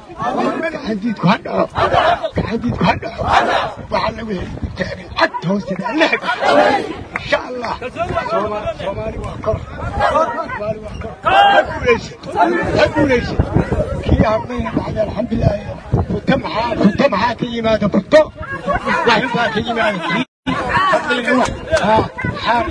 gacantiidku ha dhaco gacantiidku ha dhaco waxaa lagu heli taagan cagta hoosteeda allaha insha allah soomaali waa kor soomaali waa kor ha guulaysa ha guulaysa kii habmayna dhacday alxamdulilah buto maxaa buto maxaa ka yimaada buto waxin baa ka yimaada xaar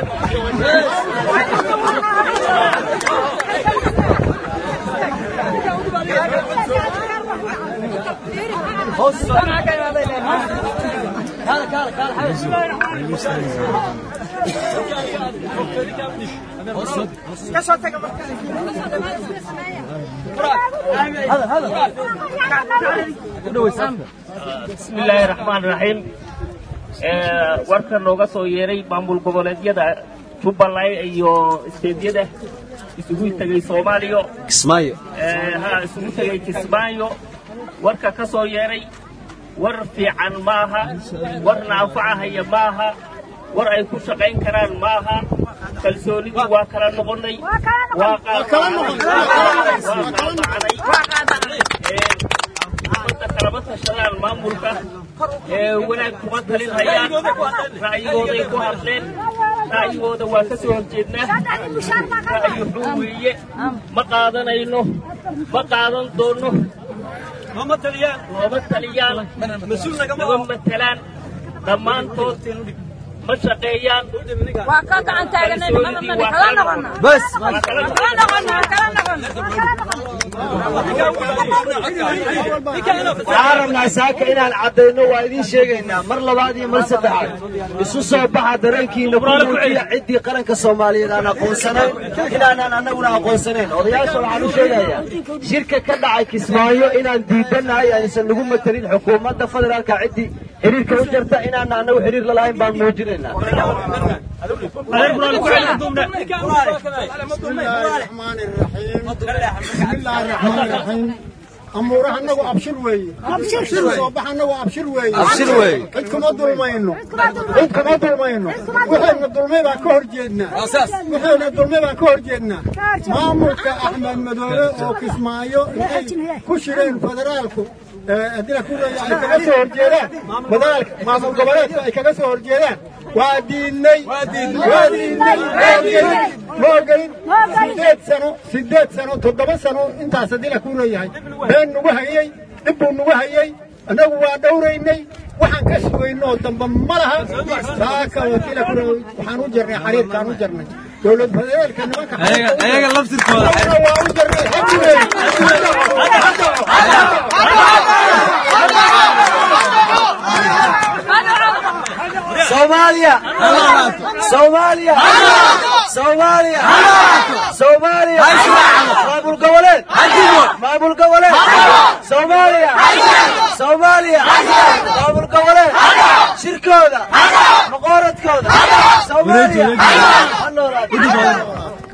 bismillaahi raxmaan raxiim warka nooga soo yeeray maamul goboleedyada jubbaland iyo isteedyada isugu tegay soomaaliya kismaayo ha isugu tegay kismaayo warka ka soo yeeray war fiican maaha warna anfacahaya maaha war ay ku shaqayn karaan maaha kalsoonidii waa kala noqonnay waa qaadacnay ummadda kalama tashadaan maamulka ee wanaag kuma talin hayaan ra'yigooday ku hadleen ra'yigooda waa ka soo horjeednaa ra'yi xun weeye ma qaadanayno ma qaadan doonno nooma taliyaan nama matelaan dhammaantood ma shaqeeyaan waa ka gacan taaganay nimada mani kala noqona bas kala noqona kala noqona waxaan rabnaa saaka inaan caddayno waa idiin sheegaynaa mar labaad iyo mar saddexaad isu soo baxa dareenkiina ku muujiya ciddii qaranka soomaaliyeed aan aqoonsanayn inaanaan annaguna aqoonsanayn odayaasha waxaan u sheegayaa shirka ka dhacay kismaayo inaan diidannahay aysan nagu matelin xukuumadda federaalka ciddii xiriirka u jarta inaana annagu xiriir la lahayn baan muujinaynaa amuuraha anagu abshir weeye shir soo bax anagu abshir weeye abshir weeye cid kuma dulmayno cid kuma dulmayno waxayna dulmay baan ka hor jeednaa waxayna dulmay baan ka hor jeednaa maamulka axmed madoobe oo kismaayo intay ku shireen federaalku haddina ku ay kaga soo horjeedaan federaalka maamul goboleedka ay kaga soo horjeedaan waa diidnay waa diidnay ma ogelin sideed sano sideed sano toddoba sano intaas haddii la ku leeyahay been nagu hayey dhib buu nagu hayey annagu waa dhowraynay waxaan ka sugaynoo damba ma laha saaka wakiila ku waxaan u jarnay xariirkaan u jarnay dowlad federaalka nimanka ayaga laftirkooda waa u jarnay xaguleey soomaaliya soomaaliya soomaaliya soomaaliya maamul goboleed maamul goboleed soomaaliya soomaaliya maamul goboleed shirkooda maqooradkooda soomaaliya ha noolaato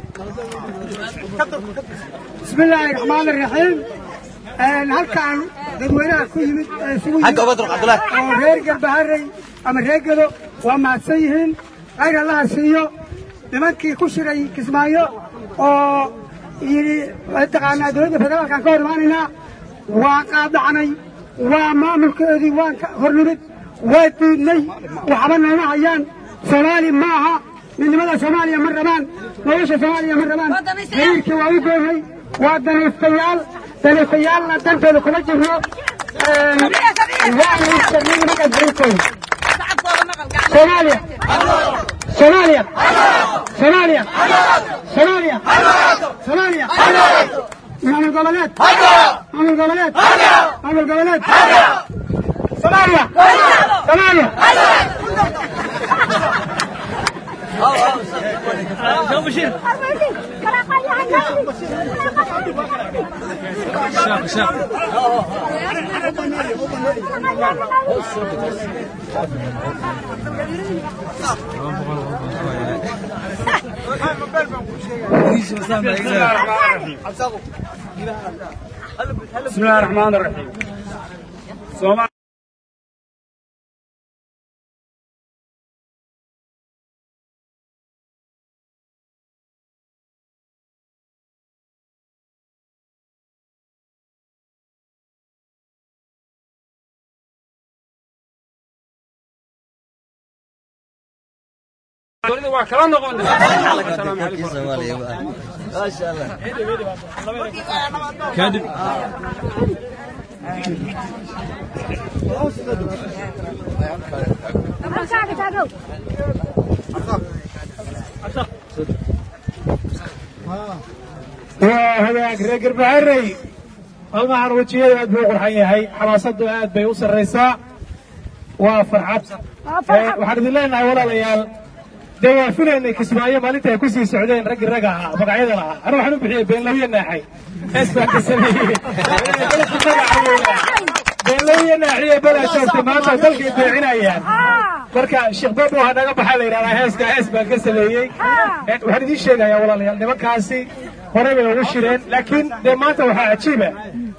بسم الله الرحمن الرحيم halkaan dadweynaha ku yimid ee isugu yimid oo reer garbaharey ama reer gedo waa mahadsan yihiin khayr allaha siiyo nimankii ku shiray kismaayo oo yidhi taqaanaa dowladda federaalkaan ka hor imaanaynaa waa qaadacnay waa maamulkoodii waan ka hor nimid waa diidnay waxba nooma hayaan soomaali ma aha midnimada soomaaliya ma rabaan nolosha soomaaliya ma rabaan xiriirkii waa u goonay waa daniistayaal daniistayaalna dantooda kuma jirno waana istarnay nimankaas xiriirkooda soomaaliya soomaaliya soomaaliya soomaaliya soomaaliya maamul goboleed maamul goboleed maamul goboleed soomaaliya soomaaliya بسم الله الرحمن الرحيم صومال dowladda waa kala noqonay asalaamu calaykum maasha allah kadib waa hagaag reer garbaharey maalmahan wejiyada aad buu u qurxan yahay xamaasadu aad bay u sarraysaa waa farxad waxaan idin leenahay walaalayaal dee waa filaynay kismaayo maalinta ay ku sii socdeen raggii ragga ahaa magacyada lahaa anu waxaan u bixiyey beenlawiye naaxay hees baan ka sameeyey beenlawiye naaxiye balaa joogtay maanta dalkay beecinayaan marka sheekh babo ha naga baxaa la yidhahdaa heeska hees baan ka sameeyey waxaan idiin sheegayaa walaalayaal nimankaasi horey bay ugu shireen laakiin dee maanta waxaa cajiiba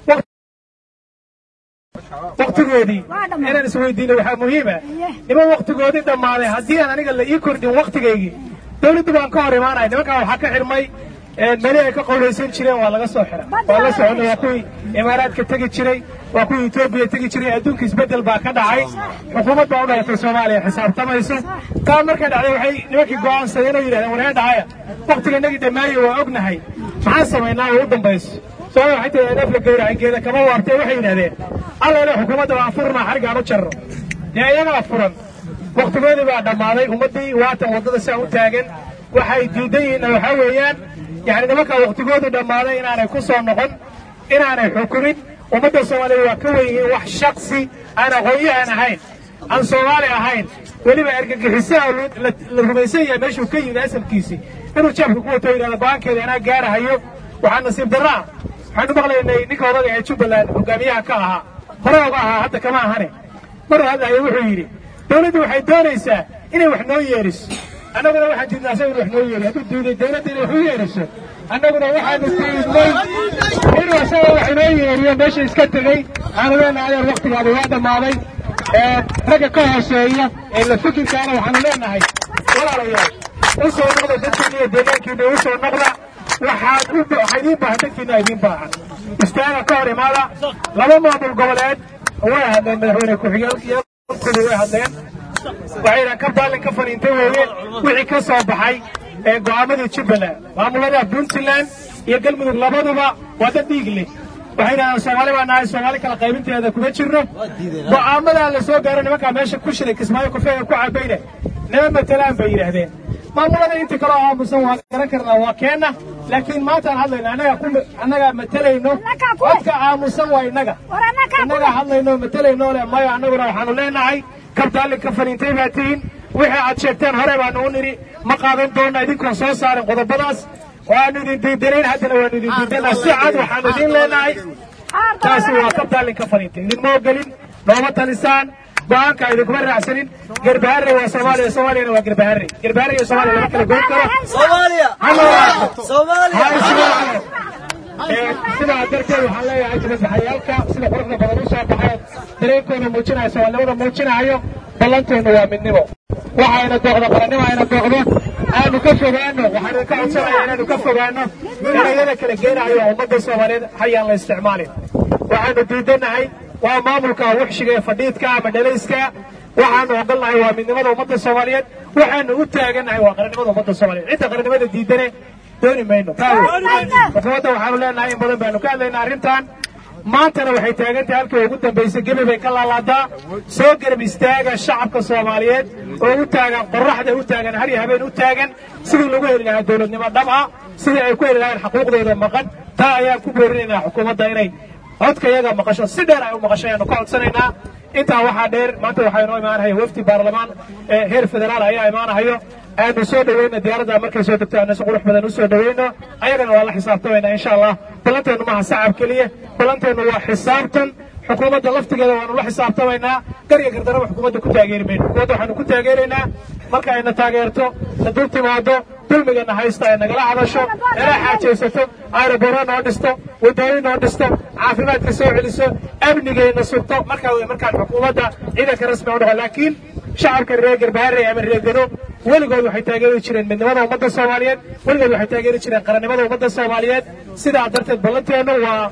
waktigoodii inaan isweydiino waxaa muhiima niman waktigoodii dhammaaday haddii aan aniga la ii kordhin waktigaygii dawladdu baan ka hor imaanaya nimankaa waxaa ka xirmay meli ay ka qowlaysan jireen waa laga soo xira waa la soconnay waa kuwii imaaraadka tegi jiray waa kuwii etoobiya tegi jiray adduunka isbeddel baa ka dhacay xukuumad baa u dhalatay soomaaliya xisaabtamayso taa markay dhacday waxay nimankii go'aansadeen oo yidhahdeen waree dhacaya waktiga inagii dhammaaye waa ognahay maxaan samaynaa oo u dambayso soomaaliya waxay tahay neef la gowracay geeda kama waartay waxay yidhahdeen alla ile xukuumadda waa furnaa xarigaan u jarro dee iyagaa furan waktigoodii baa dhammaaday ummaddii waatan waddada saa u taagan waxay diidan yihiinna waxaa weeyaan yani nimankaa waktigoodii dhammaaday inaanay ku soo noqon inaanay xukumin ummadda soomaaliya waa ka wen yihiin wax shaksi aan aqoon-yahan ahayn aan soomaali ahayn weliba ergagixisaha la rumaysan yahay meeshuu ka yimid asalkiisii inuu jeebka ku wato yidhahda go-aankeeda anaa gaarahayo waxaa nasiib darraa waxaanu maqlaynay ninka odaga ee jubbaland hogaamiyaha ka ahaa hore oga ahaa hadda kama ahane maruu hadlayo wuxuu yidhi dawladdu waxay doonaysaa inay wax noo yeeriso annaguna waxaan diidnaa asaga inu wax noo yeeri hadduu diiday dawladda inay wax u yeeriso annaguna waxaanu diidnay inuu asaga wax inoo yeeriyo meesha iska tegey waxaanu leenahay adeer waktigaadi waa dhammaaday ragga ka hooseeya ee la fikirkaana waxaanu leenahay walaalayaal u soo noqda dadkiina iyo deegaankiina u soo noqda waxaad u waxaa idiin baahan dadkiina idiin baahan istaaga ka hor imaada laba maamul goboleed way hadleen madaxweyne ku-xigeenkooda way hadleen waxayna ka baalin ka faniintay weeye wixii ka soo baxay ee go'aamadii jubbaland maamulada puntland iyo galmudug labaduba waa dad dhiig leh waxay yidhahdaan soomaali baa nahay soomaali kala qaybinteeda kuma jirno go'aamadaa la soo gaaro nimankaa meesha ku shiray kismaayo kufeega ku cabayne nima matalaan bay yidhaahdeen maamulada inta kaloo aamusan waa garan karnaa waa keenna laakiin maantaan hadlayno annaga ku annagaa matalayno codka aamusan waa innaga innagaa hadlayno matalayno le mayo annaguna waxaanu leenahay kabdaalin ka faniintay baa tihiin wixii aad sheegteen hore baanu u nidhi ma qaadan doonna idinkoon soo saarin qodobadaas waanu idin diidanayn haddana waanu idin diidanaa si cad waxaanu idiin leenahay taasi waa kabdaalin ka faniintay idinma ogelin nooma talisaan go-aanka idinkuma raacsanin garbaharre waa soomaaliya soomaaliyana waa garbaharre garbaharre iyo soomaaliya lama kala goyn karo soomaaliya soomaaliya sidaa darteed waxaan leeyahay jibadbaxayaalka sida quruxda badan u soo baxay dareenkooda muujinaya soomaalinimada muujinayo ballanteennu waa midnimo waxayna dooqdo qarannimo ayna dooqdo aanu ka fogaano waxaan idinka codsanaya inaanu ka fogaano erayada kala geenayo ummadda soomaaliyeed hayaan la isticmaalin waxaanu diidanahay waa maamulka wuxshiga ee fadhiidka ama dhalayska waxaanu ogolnahay waa midnimada ummadda soomaaliyeed waxaanu u taagannahay waa qarannimada ummadda soomaaliyeed cidda qarannimada diidane dooni mayno xukuumadda waxaanu leenahay in badan baanu ka hadlaynaa arrintan maantana waxay taagantahay halkii ugu dambaysay gebi bay ka laalaadaa soo garab istaaga shacabka soomaaliyeed oo u taagan qoraxda u taagan har iyo habeen u taagan sidii lagu heli lahaa dowladnimo dhab ah sidii ay ku heli lahayn xuquuqdooda maqan taa ayaan ku boorinaynaa xukuumadda inay codka iyaga maqasho si dheer ay u maqasho ayaanu ka codsanaynaa intaa waxaa dheer maanta waxaa inoo imaanahaya wafdi baarlamaan ee heer federaal ayaa imaanahayo aanu soo dhaweyno diyaaradda markay soo degto aanu si qurux badan u soo dhaweyno ayagana waa la xisaabtamayna insha allah ballanteennu maaha sacab keliya ballanteennu waa xisaabtan xukuumadda laftigeeda waanu la xisaabtamaynaa gar iyo gardaraba xukuumadda ku taageeri mayno xukuumadda waxaanu ku taageeraynaa marka ayna taageerto na dul timaado dulmigana haysta ay nagala hadasho nala xaajaysato aerobooro noo dhisto wadooyin noo dhisto caafimaadka soo celiso amnigayna sugto markaa wey markaan xukuumadda ciidanka rasmi u dhaho laakiin shacabka reer garbaharey ama reer gado weligood waxay taageeri jireen midnimada ummadda soomaaliyeed weligood waxay taageeri jireen qarannimada ummadda soomaaliyeed sidaa darteed ballanteennu waa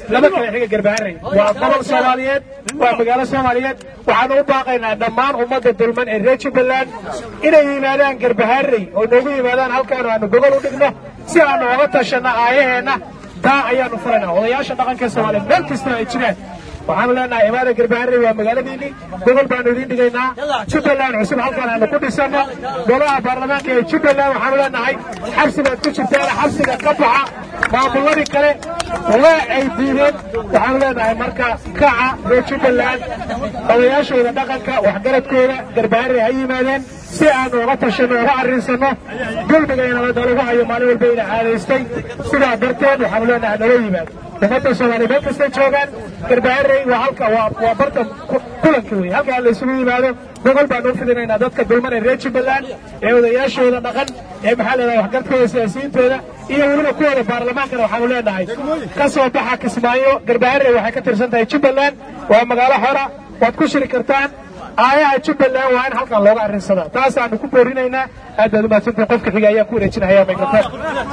lama kala xiga garbaharey waa gobol soomaaliyeed waa magaalo soomaaliyeed waxaan u baaqaynaa dhammaan ummadda dulman ee reer jubbaland inay yimaadaan garbaharey oo noogu yimaadaan halkaanu aanu gogol u dhigno si aanu oga tashanno aayaheenna taa ayaanu furaynaa odayaasha dhaqanka soomaaliyeed meel kasta ay jiraan waxaanu leenahay imaada garbaharey waa magaaladiinni gogol baanu idiin dhigaynaa jubbaland cusub halkan aanu ku dhisanno golaha baarlamaanka ee jubbaland waxaanu leenahay xabsi baad ku jirtaan xabsiga ka baxa maamuladii kale waa ay diideen waxaanu leenahay marka kaca reer jubbaland odayaashooda dhaqanka waxgaradkooda garbaharey ha yimaadeen si aanu uga tashanno uga arrinsanno dulmigayna lagu hayo maalin walba ina caadaystay sidaa darteed waxaanu leenahay nala yimaado ummadda soomaaliya meel kastay joogaan garbaharey waa halka waa waa barta kulanka wey halkaa la isugu yimaado gogol baanu u fidinaynaa dadka dulman ee reer jubbaland ee odayaashooda dhaqan ee maxaa leedahay waxgarkooda siyaasiyiintooda iyo weliba kuwooda baarlamaankana waxaanu leenahay ka soo baxa kismaayo garbaharey waxay ka tirsan tahay jubbaland waa magaalo xora waad ku shiri kartaan aayaha jubbaland waa in halkan looga arrinsadaa taasaanu ku boorinaynaa aad baad umahadsantahin qofka xiga ayaan ku wareejinayaa mikrofon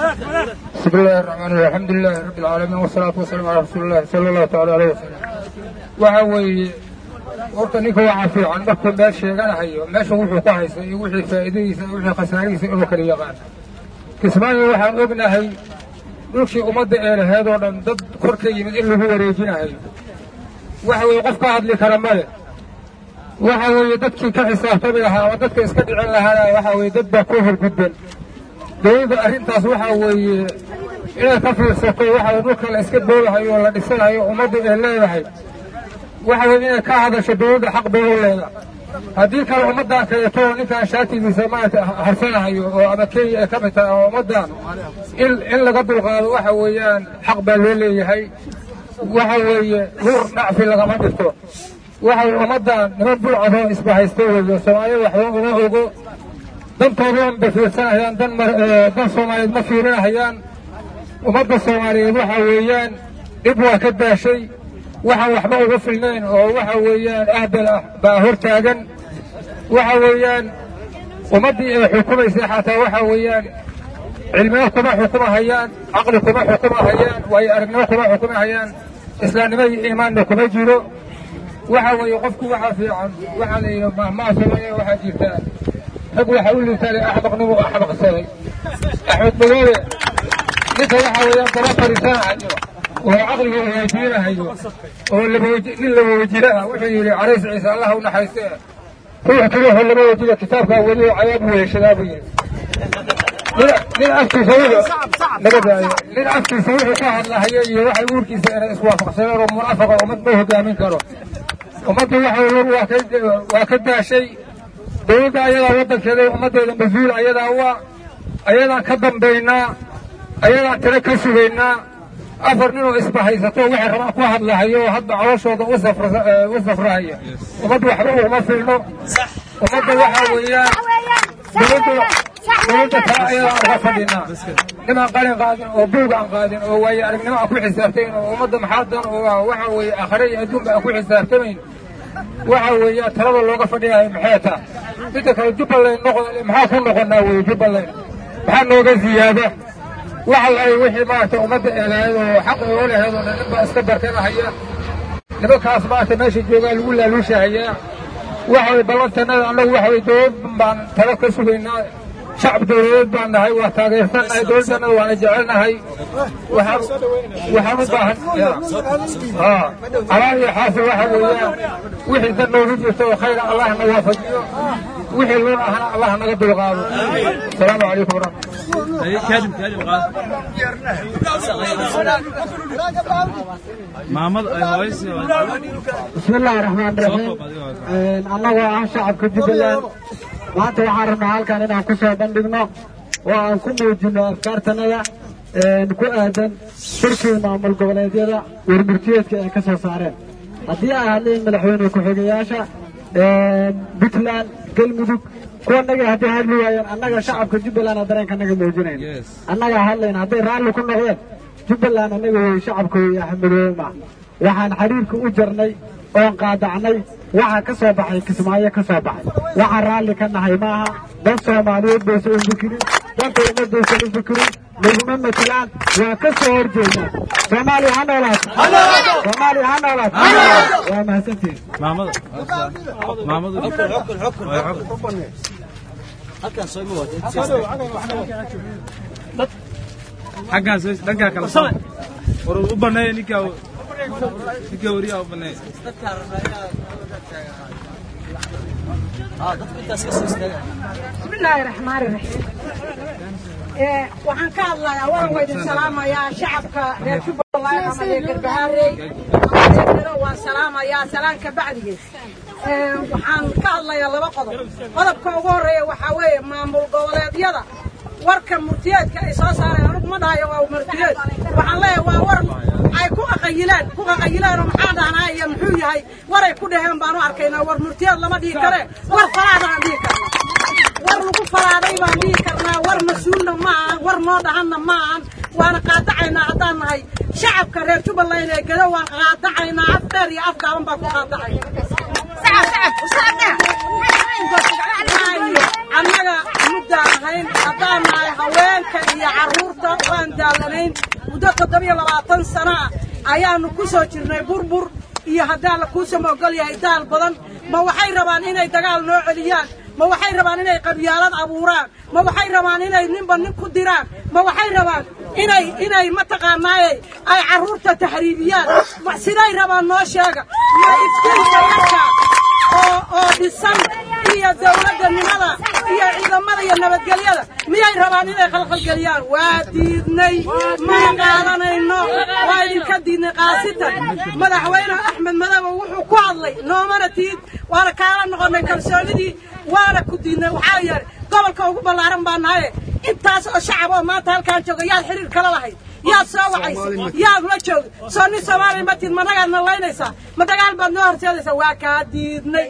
بسم الله الرحمن الرحيم الحمد لله رب العالمين والصلاة والسلام على رسول الله صلى الله تعالى عليه وسلم waxa weeye horta ninka waxaa fiican markuu meel sheeganahayo meesha wuxuu ku haystay iyo wixii faa'iidadiisa iyo wixii khasaarihiisa inuu kala yaqaan kismaayo waxaan ognahay dhulkii ummadda ee laheed oo dhan dad kor ka yimid in lagu wareejinahayo waxa weeye qof ka hadli kara male waxa weeye dadkii ka xisaabtami lahaa ama dadka iska dhicin lahaana waxa weeye dad baa ku horgudban dowladda arrintaas waxaa weeye inay ka fiirsato waxa weye dhulka la iska doodahayo oo la dhisanayo ummadda ay leedahay waxa weye inay ka hadasho dowladda xaq bay u leedahay haddii kale ummaddan kaleeto oo ninkaan shaatigiisa maarata harsanahayo oo ama kenya ay ka mid tahay oo ummaddan in in laga dulqaado waxa weeyaan xaq baa loo leeyahay waxa weeye hur dhacfi lagama dhigto waxa weye ummaddan niman bulcadoo isbahaysta weeyo soomaalida waxba uma ogo dantoodan bay fiirsanayaan dan dan soomaaliyeed ma fiirinahayaan ummadda soomaaliyeed waxa weeyaan dhib waa ka daashay waxaan waxba uga filnayn oo waxa weeyaan ahbel ah baa hor taagan waxa weeyaan ummaddii ay xukumaysay xataa waxa weeyaan cilmiyo kuma xukumahayaan caqli kuma xukumahayaan waayo aragnimo kuma xukumahayaan islaamnimo iyo iimaanna kuma jiro waxa weeye qofku waxaa fiican waxaa la yidhi mahmaa soomaaliya waxaa jirtaa rag waxaa u liitaalay axmaqnimu axmaqsaday axmed madoobe ninka waxa weeyaan daba fadhiisanahayo oo caqliga weydiinahayo oo nin laba wejire ah wuxuu yidhi carays ciise allah u naxariiste ruux keliyaho laba wejire kitaabkaa weli oo cadaab weeshadaa buu yidhi nin afkiisa nabadaayo nin afkiisa wuxuu ka hadlahayo iyo waxay uurkiisa inay iswaafaqsadeen oo munafaqa ummad ma hogaamin karo ummaddu waxa waa ka daashay dowladda ayadaa waddankeeda ummaddeeda mas-uul ayadaa waa ayadaan ka dambaynaa ayadaan tiro ka sugaynaa afar ninoo isbahaysato waxay rabaan ku hadlahayo oo hadda colooshooda u safrahaya ummadda waxba uguma filno ummadda waxaa weeyaan dowladda dowladda kale ayadaan uga fadhinaa nimaan qalin qaadin oo buug aan qaadin oo waayo aragnimo aan ku xisaabtayn oo ummadda maxaadan oo waxa weeye aakhare iyo adduunba aan ku xisaabtamayn waxa weeyaan talada looga fadhiyahay maxay taa midda kale jubbaland noqon maxaa ku noqonaa weye jubbaland maxaa nooga ziyaada waxa ay wixii maaragtay ummadda eelahayd oo xaq oo lahayd oo dhan baa iska barkanahaya nimankaas maaragtay meesha joogaa lagu laaluushahayaa waxa way ballantanada annagu waxa way dowlad baan talo ka sugaynaa shacab dowladeed baan nahay waa taageersannahay dowladdannada waana jecelnahay waxaan waxaan u baahan alaan iyo xaasil waxa weeyaan wixii dan noogu jirto oo khayra allah na waafajiyo wixii loon ahna allah naga dulqaado asalaamu calaykum waraxmat بسم الله الرحمن الرحيم annagoo ah shacabka jubbaland maanta waxaan rabnaa halkan inaan ku soo bandhigno oo aan ku muujino afkaartanada ku aadan shirkii maamul goboleedyada warmurtiyeedka ay ka soo saareen haddii ay hadleen madaxweyne ku-xigayaasha puntland galmudug kuwanaga hadday hadli waayeen annaga shacabka jubbaland dareenkanaga muujinayn annagaa hadlayna hadday raalli ku noqdeen jubbaland annaga wey shacabka wey axmedoobe ma waxaan xidhiirka u jarnay oon qaadacnay waxa ka soo baxay kismaayo ka soo baxay waxaan raalli ka nahay maaha dan soomaaliyeed baysan u fikirin danta ummadaysan u fikirin laguma matelaan waa ka soo horjeednaa soomaaliya ha noolaato soomaaliya ha noolaato waa mahadsantihin xaggaas dhankaa kala soo war u baneeya ninkaa ninkaa wariyaa u baneeya bismillaahi raxmaani raxiim ee waxaan ka hadlayaa waan waydin salaamayaa shacabka reer jubbaland ama reer garbahaarey ama waan salaamayaa salaanka bacdigeed ee waxaan ka hadlayaa laba qodob qodobka ugu horeeya waxaa weeye maamul goboleedyada warka murtiyeedka ay soo saareen anugu ma dhahayo waa murtiyeed waxaan leeyahay waa war ay ku qaqayilaan ku qaqayilaan oo maxaa dhahnaa iyo muxuu yahay waray ku dhaheen baan u arkaynaa war murtiyeed lama dhihi kare war falaadaan dhihi karna war lagu falaaday baan dhihi karnaa war mas-uulna ma ahan war noo dhahanna ma ahan waana qaadacaynaa haddaan nahay shacabka reer jubbaland ee gado waan qaadacaynaa af dheer iyo af gaaban baan ku qaadacay annaga muddaan ahayn haddaan nahay haweenka iyo carruurta waan daalanayn muddo toddobiyo labaatan sana ah ayaanu ku soo jirnay burbur iyo haddaan la kuusama ogol yahay daal badan ma waxay rabaan inay dagaal noo celiyaan ma waxay rabaan inay qabyaalad abuuraan ma waxay rabaan inay ninba nin ku diraan ma waxay rabaan inay inay mataqaanaaye ay carruurta taxriibiyaan ma siday rabaan noo sheega ma iftiinka yarka oo oo dhisan iyo dawladdanimada iyo ciidamada iyo nabadgelyada miyay rabaan inay khalkhalgeliyaan waa diidnay mana qaadanayno waa idinka diidnay qaasitan madaxweyne axmed madobe wuxuu ku hadlay noomana tiid waana kaala noqonnay kalsoonidii waana ku diidnay waxaa yeelay gobolka ugu ballaaran baa nahaye intaas oo shacab oo maanta halkaan jooga yaad xiriir kala lahayd yaad soo wacaysa yaad la joogay soo nin soomaaliya ma tid ma nagaad nalaynaysaa ma dagaal baad noo horseedaysaa waa kaa diidnay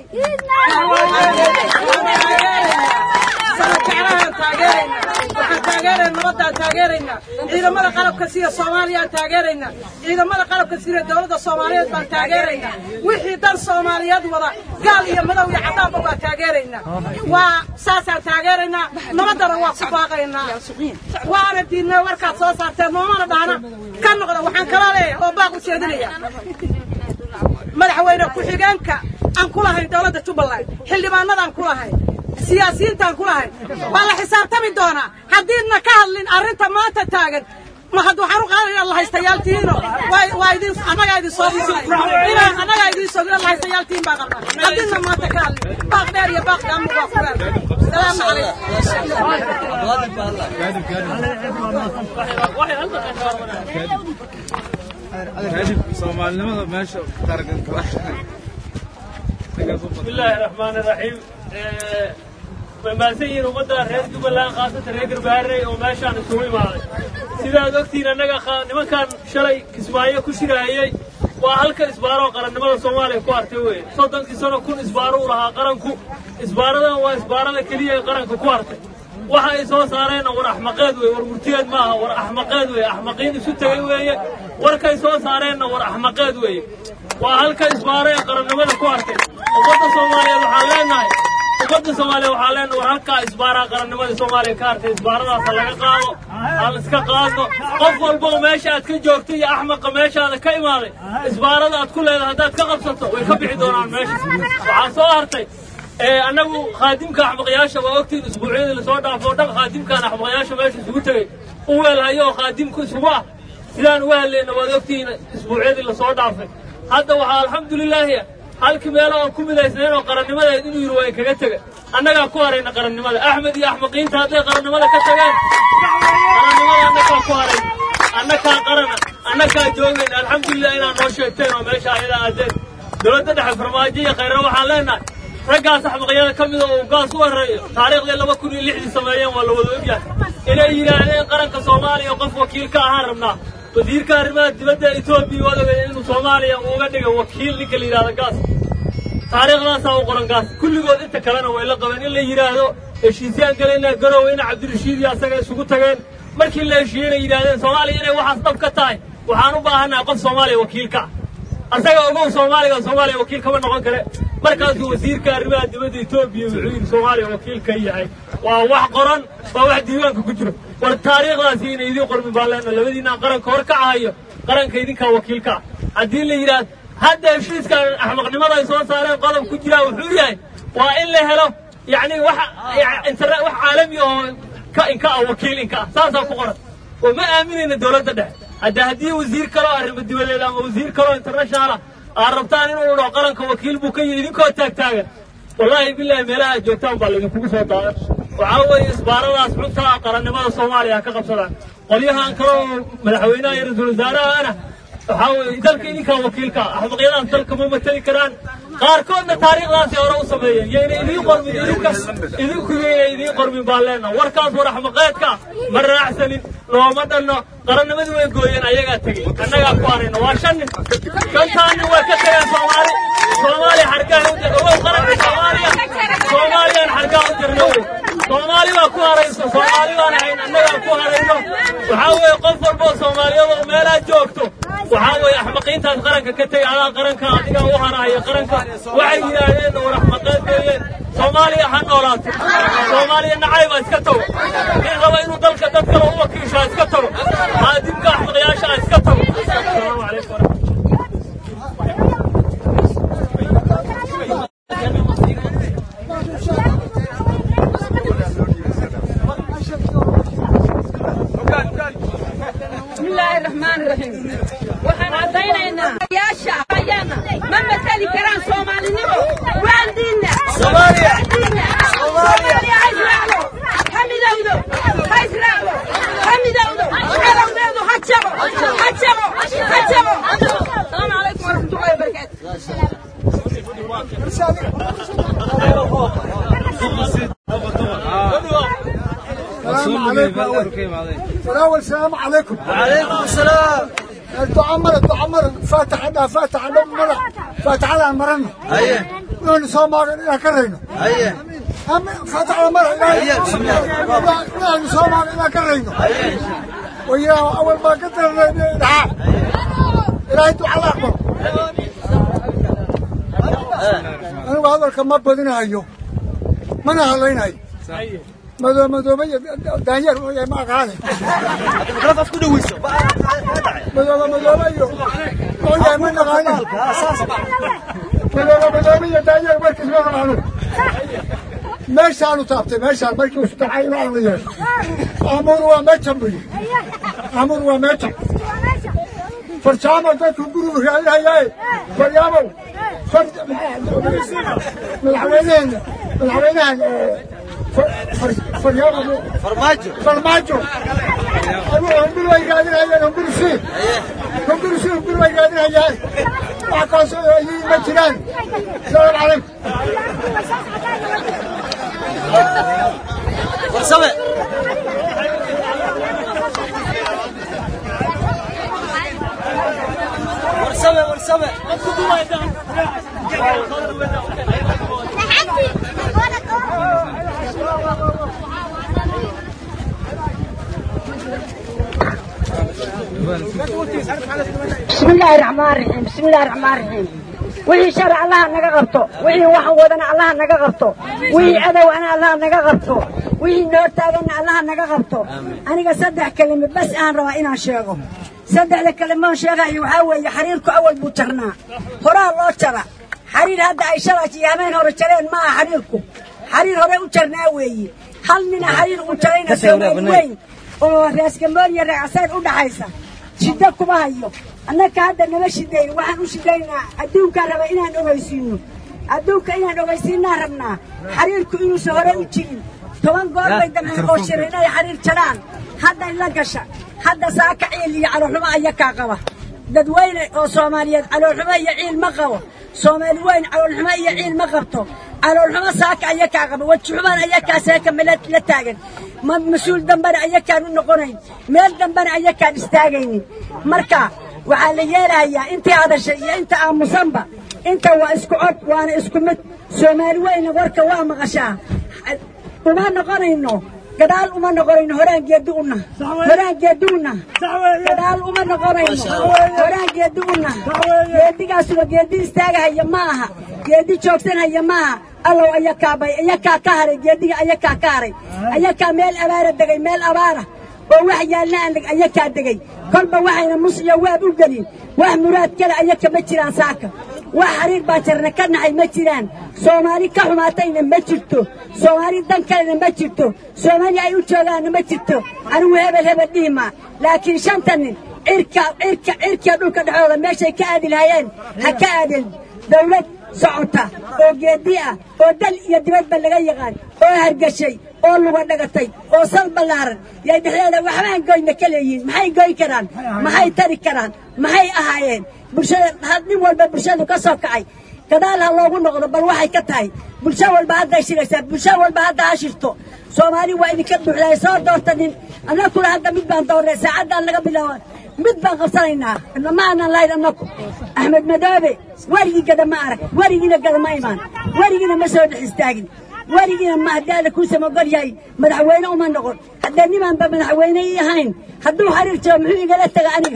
sana jeclahaan taageeraynaa waxaan taageeraynaa nabaddaan taageeraynaa ciidamada qalabka sida soomaaliyaan taageeraynaa ciidamada qalabka sida dowladda soomaaliyeed baan taageeraynaa wixii dan soomaaliyeed wada gaal iyo madow iyo cadaanba waa taageeraynaa waa saasaan taageeraynaa nabaddana waa ku baaqaynaa waana diidnay warkaad soo saarteen noomana dhahna ka noqda waxaan kala leeyahay oo baaq u jeedinaya madaxweyne ku-xigeenka aan ku lahayn dowladda jubbaland xildhibaanadaan ku lahayn siyaasiyiintaan ku lahayn waa la xisaabtami doonaa haddiidna ka hadlin arrinta maanta taagan ma had waxaan u qaadaya lahaystayaal waa waa idin annagaa idin soo inaa annagaa idin soo la haystayaal tihiin baa qabna haddiidna maanta ka hadlin baaq dheer iyo baaq daamu waa ku leer salaamu kadib soomaalinimada meesha taragan kala بسم الله الرحمن الرحيم mamaasan yihiin ummadda reer jubbaland khaasatan reer garbaharey oo meeshaan isugu imaaday sidaad ogtihiin annaga nimankan shalay kismaayo ku shiraayey waa halka isbaaroo qarannimada soomaaliya ku hartay weye soddonkii sano kun isbaaro u lahaa qaranku isbaaradan waa isbaarada keliya ee qaranka ku hartay waxa ay soo saareenna war axmaqeed weye war murtiyeed maaha war axmaqeed weye axmaqiin isu tegay weeye warkay soo saareenna war axmaqeed weeye waa halka isbaaro ee qarannimada ku hartay ummadda soomaaliyeed waxaan leenahay ummadda soomaaliya waxaa leenahay war halkaa isbaaraa qarannimada soomaaliya ka hartay isbaaradaasa laga qaado aan iska qaadno qof walba oo meesha aad ka joogto iyo axmaqa meeshaada ka imaaday isbaarada aad ku leedahay haddaad ka qabsato way ka bixi doonaan meesha waxaa soo hartay annagu khaadimka axmaqyaasha waa ogtiin isbuucyadii lasoo dhaafo o dhan khaadimkaan axmaqyaasha meesha isugu tegey u weelhayo oo khaadimku isugu ah sidaan uga hadlayna waad ogtihiin isbuucyadii lasoo dhaafay hadda waxaa alxamdulilaahi halkii meelo aan ku midaysnayn oo qarannimadeed inuu yidhi waa kaga tega annagaa ku harayna qarannimada axmed iyo axmaqiinta hadday qarannimada ka tageen qarannimada annagaa ku harayna annagaa qarana annagaa joogayna alxamdulilah inaad noo sheegteen oo meesha ayadaa aadeen dowladda dhexe farmaajo iyo khayra waxaan leenahay raggaas axmaqyada ka mida oo gaas u horreeyo taariikhdii laba kun iyo lixdii sameeyeen waa la wada ogyahay inay yidhaahdeen qaranka soomaaliya qof wakiil ka ahaan rabnaa wasiirka arrimaha dibadda etoobiya waad ogay inuu soomaaliya uuga dhigay wakiil ninka la yidhahdo gaas taariikhdaasaa u qoran gaas kulligood inta kalena way la qabeen in la yidhaahdo heshiisyaan galaynaa garowe ina cabdirashiid iyo asaga isugu tageen markii la heshiiyey inay yidhahdeen soomaaliya inay waxaas dhab ka tahay waxaan u baahannahay qof soomaaliya wakiil ka ah asaga ogow soomaaliga soomaaliya wakiil kama noqon kare markaasuu wasiirka arrimaha dibadda etoobiya wuxuu yidhi soomaaliya wakiil ka yahay waa wax qoran waa wax diiwaanka ku jiro war taariikhdaasi inay idiin qormin baan leenahay labadiinaan qaranka hor kacahayo qaranka idinkaa wakiilka ah haddii la yidhaahdo hadda heshiiskan axmaqnimada ay soo saareen qodob ku jiraa wuxuu yahay waa in la helo yacni wax internet wax caalami oo ka inka ah wakiil inka ah saasaa ku qoran oo ma aaminayna dowladda dhexe hadda haddii wasiir kaloo arrimo dibadeed ama wasiir kaloo internationala aad rabtaan inuu dhaho qaranka wakiil buu ka yihi idinkoo taagtaagan wallaahi bilaahi meelaha aad joogtaan baa laydinkugu soo daadan waxaa weeye isbaaradaas xuntaa qarannimada soomaaliya ha ka qabsadaan qolyahan kale oo madaxweynaha iyo ra-iisul wasaarahana waxaa weeye dalka idinkaa wakiilka ah axmaqyadaas dalka ma matali karaan qaarkoodna taariikhdaasi hore u sameeyeen yayna idiin qormin idinka idinku yayna idiin qormin baan leenaha warkaas war axmaqeedka ma raacsanin looma dhanno qarannimadii way gooyeen ayagaa tegey annagaa ku harayna waa shan nin shantaa nin way ka tageen soomaali soomaaliya xargaha u jir ogow qaranka soomaaliya soomaaliyaan xargaha u jirna ogow soomaali baa ku harayso soomaali baan ahayn annagaa ku harayno waxaa weeye qof walboo soomaaliyada oo meelaa joogto waxaa weeye axmaqiintaas qaranka ka tegay adaa qaranka adigaa u harahaya qaranka waxay yidhaahdeen war axmaqeed weeyeen soomaaliya ha noolaato soomaaliya nacayba iska tago nin raba inuu dalka dad kale u wakiisho ha iska tago haadibka axmaqyaasha ha iska tago asalaamu calaykum waraxmatullahi بسم الله الرحمن الرحيم waxaan caddaynaynaa yaasha ayaana ma matali karaan soomaalinimo waan diinna Soomaaliya. soomaaliya ha israacdo ha midowdo ha israacdo ha midowdo calowdeedu ha jabo ha jabo ha jabo asalaamu calaykum waraxmatullahi wabarakaatu السلام عليكم فراول السلام عليكم وعليكم السلام الدعاء مرة الدعاء مرة فاتح هذا فاتح هذا مرة فاتح على مرنا هيا نحن صومال إلى كرينا هيا أم فاتح على مرة هيا بسم الله نحن صومال إلى كرينا ويا أول ما قدر الدعاء إلهي الدعاء أكبر أنا هذا كم بدنا هيو من هلينا هاي مدو مدو بيا دانير ويا ما قال خلاص كل ويسو مدو مدو بيا ويا من قال مدو مدو بيا دانير مركز ما قالوا meeshaanu taabtay meeshaan markii uu sadexay inuu aan la yeesho amur waa meejan buyi amur waa meejan farjaamo dadku gurigu raadinayaaye faryaamow madaxweyneheena madaxweynahan faryaamo farmaajo farmaajo hunguri way raadinayaan hunguri sii hunguri sii hunguri way raadinayaan wax kaasoo ayii ma jiraan salaamu calaykum warsame warsame warsame بسم الله الرحمن الرحيم بسم الله الرحمن الرحيم وحي شرع الله نغا قبطو وحي وحن ودنا الله نغا قبطو وحي عدو انا الله نغا قبطو وحي نور تاغنا الله نغا قبطو انا صدح كلمه بس ان روا ان شيغو صدح كلمه شيغا waxa weeye xariirku awal buu jarnaa horaa loo jara xariir hadda ay shalay yaameen hore jareen ma aha xariirku xariir hore u jarnaa weeye hal nina xariir u jarayna soo weyn oo raaskamboon iyo reecasayn u dhaxaysa shiddo kuma hayo annaka hadda nama shidayno waxaan u shidaynaa adduunkaan raba inaan ogeysiino adduunka inaan ogeysiinaan rabnaa xariirku inuusan hore u jirin toban goor bay damceen oo shir inay xariir jaraan hadda la gasha hadda saaka ciil iyo caloolxumo ayakaa qaba dadweyne oo soomaaliyeed caloolxumo iyo ciil ma qabo soomaali weyn caloolxumo iyo ciil ma qabto caloolxumo saaka ayakaa qaba wajixumaan ayakaa seeka mela la taagan ma mas-uul dambena ayakaan u noqonayn meel dambena ayakaan istaagaynin marka waxaa la yeelahayaa intii hadashay iyo inta aamusanba inta waa isku cod waana isku mid soomaali weyna warka waa maqashaa uma noqonayno gadaal uma noqonayno horaan geedi una horaan geedi una gadaal uma noqonayno horaan geedi una geedigaasuba geedi istaagahaya ma aha geedi joogsanaya maaha allow ayakaa bay ayakaa ka haray geediga ayakaa ka haray ayakaa meel abaara degay meel abaara oo wax yaalna aan ayakaa degay kolba waxayna mus iyo waab u gelin wax muraad kale ayaka ma jiraan saaka wax xariir baa jarna ka naxay ma jiraan soomaali ka xumaatayna ma jirto soomaali dan kalena ma jirto soomaali ay u joogaanna ma jirto anigu hebel hebel dhihi maa laakiin shanta nin cirka cirka cirkiya dhulka dhexdooda meeshay ka aadi lahayeen ha ka aadin dawlad socota oo geedi ah oo dal iyo dibadba laga yaqaan oo hargashay oo luga dhagatay oo sal ballaaran yay dhexdeeda waxbaan goyna ka leeyihiin maxay goyn karaan maxay tari karaan maxay ahaayeen bulshada nin walba bulshadu ka soo kacay gadaal ha loogu noqdo bal waxay ka tahay bulsho walba hadday shiraysaa bulsho walba hadda ha shirto soomaali waa idinka buuxdaay soo doorta nin annaguna hadda mid baan doornay saacaddaan laga bilaaba mid baan qabsanaynaa ma aanan lahayn annagu axmed madoobe werigii gada ma arag werigiina gada ma imaan werigiina ma soo dhex istaagin werigiina ma haddii alla kuusama ogol yahay madaxweyne uma noqon haddee nimaanba madaxweyne ii ahayn hadduu xariir jiro muxuu igala taga aniga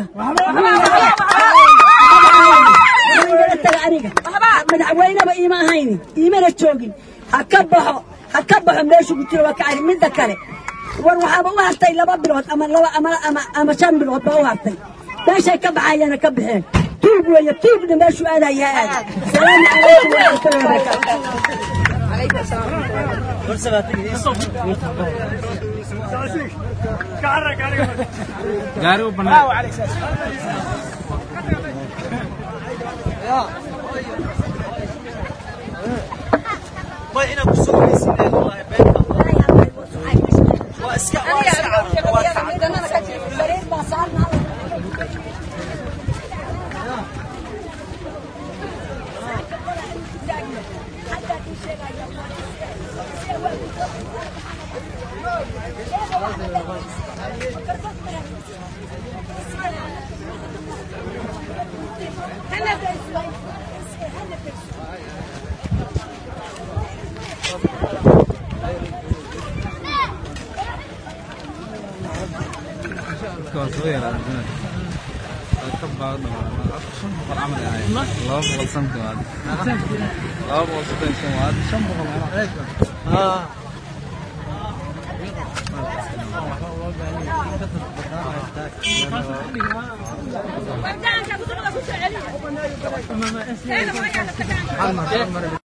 muxuu igala taga aniga madaxweyneba iima ahayn iimana joogin ha ka baxo ha ka baxo meeshu ku jiro waa ka cari midda kale war waxaaba u hartay laba bilood ama laba ama ama ama shan bilood baa u hartay meeshay ka baxayana ka baxeen tuug weeye tuugna meeshuu aadaya aad salaamu calaykum waraxmatullahi gaari u banaan waa soo yaraaday ka baaqda shan boqol camal ay ahayd laba boqol santi waad laba boqol soddon shan waad shan boqol Wardaanka ku soo celi.